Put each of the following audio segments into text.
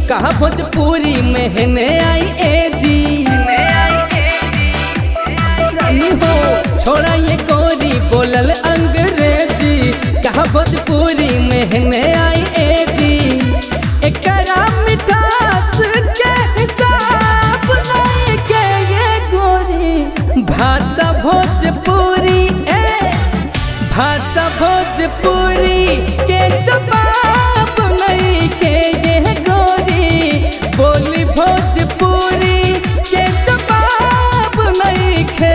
कहा भोजपुरी में आई ए जी रानी हो छोड़ा ये गोरी बोलल अंग्रेजी कहा भोजपुरी में आई ए जी एकरा मिठास के हिसाब नहीं के ये गोरी भाषा भोजपुरी ए भाषा भोजपुरी के जवाब नहीं के ये गोरी बोली भोजपुरी के जवाब नहीं के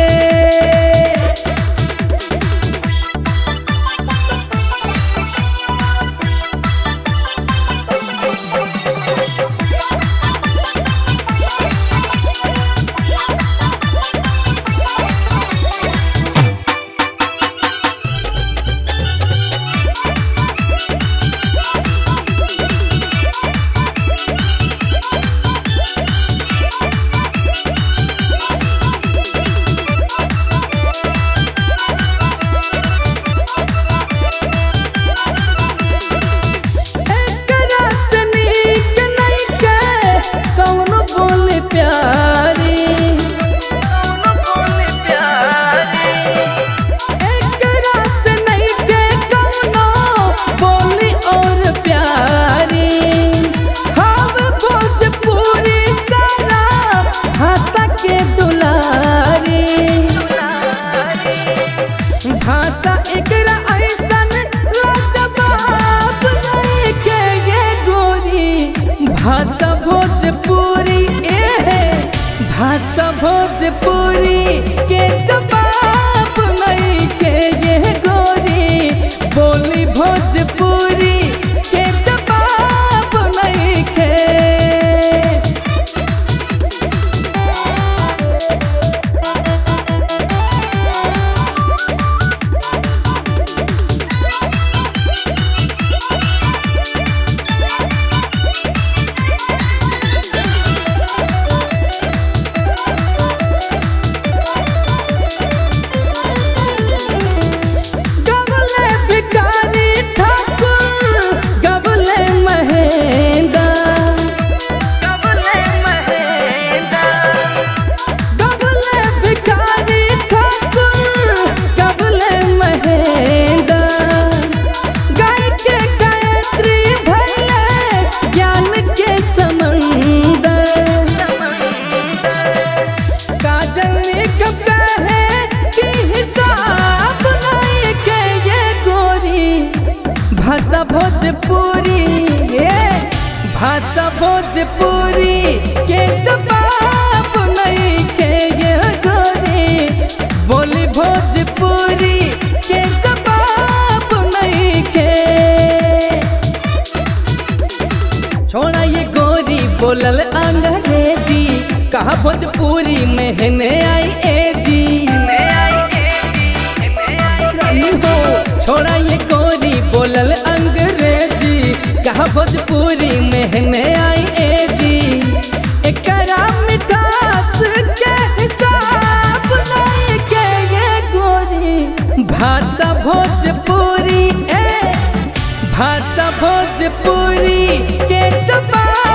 एकरा से नीक नइखे कौनो बोले प्यारी एकरा से नइखे कौनो बोली और प्यारी हम भोजपुरी सारा भाषा के दुलारी भाषा एकरा ऐसन लाजवाब नहीं के ये गोरी भाषा भोजपुरी ए है भाषा भोजपुरी के जवाब नहीं के ये गोरी बोली भोजपुरी के जवाब नहीं के गबले भिखारी ठाकुर गबले महेंदा गबले भिखारी ठाकुर गबले महेंदा गाय के गायत्री भैले ज्ञान के समंदर काजल कब कहे कि हिसाब नहीं के ये गोरी भाषा भोजपुरी ये भाषा भोजपुरी के जवाब नहीं के ये गोरी बोली भोजपुरी के जवाब नहीं के छोड़ा ये गोरी बोलल अंग्रेजी कहा भोजपुरी में आई ए जी रानी हो छोड़ा ये गोरी बोलल अंग्रेजी कहा भोजपुरी में आई ए जी एकरा मिठास के हिसाब नहीं के ये गोरी भाषा भोजपुरी ए भाषा भोजपुरी के जवाब